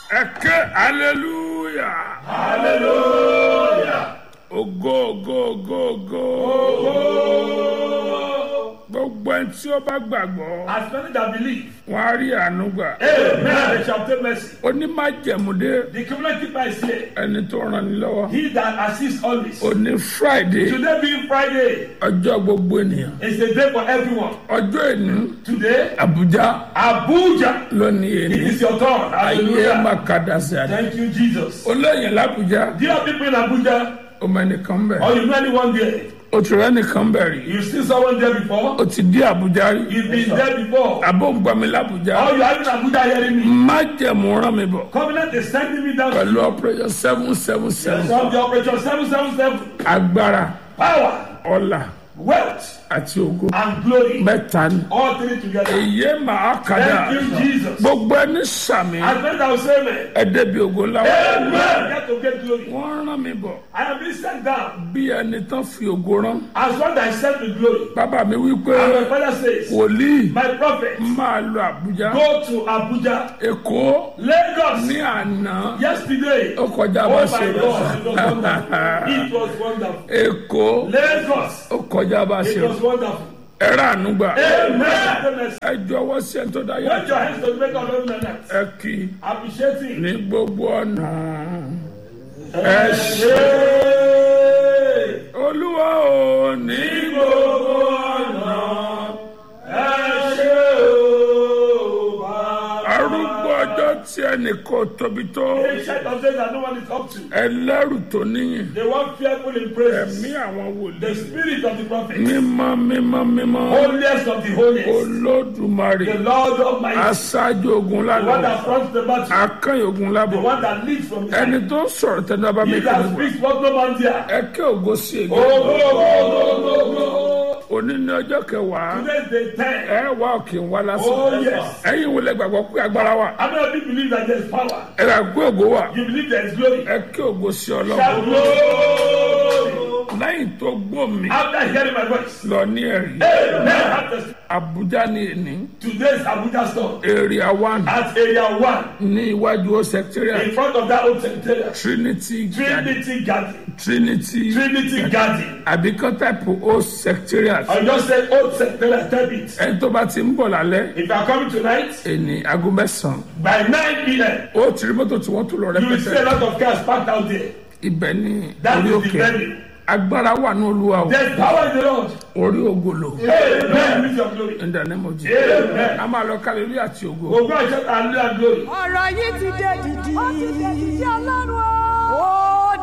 ẹ ké hallelujah hallelujah. ògo ògo ògo ògo gbogbo ẹni tí ó bá gbàgbọ́ As many that believe, wọn á rí àánú gbà amen, they shall obtain mercy. onímájẹ̀múdé The covenant keeper is here. ẹni tó ràn ní lọ́wọ́ He that assists always. òní friday Today being Friday, ọjọ́ gbogbo ènìyàn is a day for everyone. ọjọ́ ìní Today, àbújá Abuja, lónìí it èní is your turn. ayé Hallelujah. makadasi àdé Thank you, Jesus. olóyìn làbújá Do you have people in Abuja ọmọ ẹnìkan bẹ̀ or you know anyone there? oṣù rẹ̀ nìkan bẹ̀ rí You see someone there before? o ti dé àbújá rí You've been there before. abóǹgbàmí làbújá Or you are in Abuja hearing me? májẹ̀mú rán mi bọ̀ Covenant is sending me down pẹ̀lú operation seven seven seven from the operation 777. agbára Power, ọlà wealth, àti ògo and glory. mẹ́ta ni All three together. èyí màá kàdá Thank you, Jesus. gbogbo ẹni sàmì As many that will say amen. ẹ̀ẹ́dẹ́bi ògo ńlá Amen. Get to get glory. wọ́n rán mi bọ̀ I have been sent down bí ẹni tán fi ògo rán as one that is sent with glory. bàbá mi wí pé And my father says, wòlíì My prophet, máa lọ àbújá go to Abuja, èkó Lagos. ní àná Yesterday, ó kọjá oh bá my ṣe God, it was rọ wonderful. It was wonderful. èkó Lagos, ó kọjá bá ṣe it rọ was wonderful. ẹ̀rọ ànúgbà Amen. ẹ jọ̀wọ́ sí ẹni tó dá Put yá your hands to the maker of heaven and earth. ẹ kì í Appreciating. ní gbogbo ọ̀nà Ẹ ṣé. olúwa ò ní gbogbo ọ̀nà Ẹ ṣé o, Baba. arúgbó ọjọ́ tí ẹnì kò tóbi tó Ancient of days that no one is up to. ẹlẹ́rù tó níyìn The one fearful in praises. ẹ̀mí àwọn The wòlíì spirit of the prophet. mímọ́ mímọ́ mímọ́ Holiest of the holiest. olódùmarè The Lord Almighty. aṣáájú ogun The one lábọ̀ that fronts the battle. akẹ́yìn ogun The lábọ̀ one that leads from the ẹni tó ń sọ̀rọ̀ tẹ́lẹ̀ bá mi He kí that ni wà speaks what no man hear. ẹ kí ògo sí ègbé Oh, go, go, go, go, go. òní ní ọjọ́ kẹwàá Today is day 10. ẹ wá òkè ń wá lásán Oh, yes. ẹ̀yin wọlé gbàgbọ́ pé agbára wà How many of you believe that there is power? ẹ rà gbé ògo wà You believe there is glory. ẹ kí ògo sí ọlọ́run Shout glory. lẹ́yìn tó gbó mi After hearing my voice. lọ ní ẹ̀rí Amen. After Abuja ní èní today's Abuja store. area one At area 1. ní iwájú ó secretariat In front of that old secretariat. Trinity Garden Trinity Garden. Trinity Trinity Garden. àbíkọ́ type ó secretariat I just said old secretariat. Type it. ẹni tó bá ti ń bọ̀ lálẹ́ If you are coming tonight, èní aago mẹ́sàn-án by 9 p.m., ó ti rí mọ́tò tí wọ́n tún lọ you will see a rẹpẹtẹ lot of cars parked out there. ibẹ̀ ní That orí is the òkè venue. agbára wà ní olúwa o There's power in the Lord. orí ògolo Amen. With your glory. in the name of Jesus Amen. a máa lọ kálílú àti ògo Ògo àṣẹ àlúyà glory. ọ̀rọ̀ yìí ti dé dìdì. ó ti dé dìdì.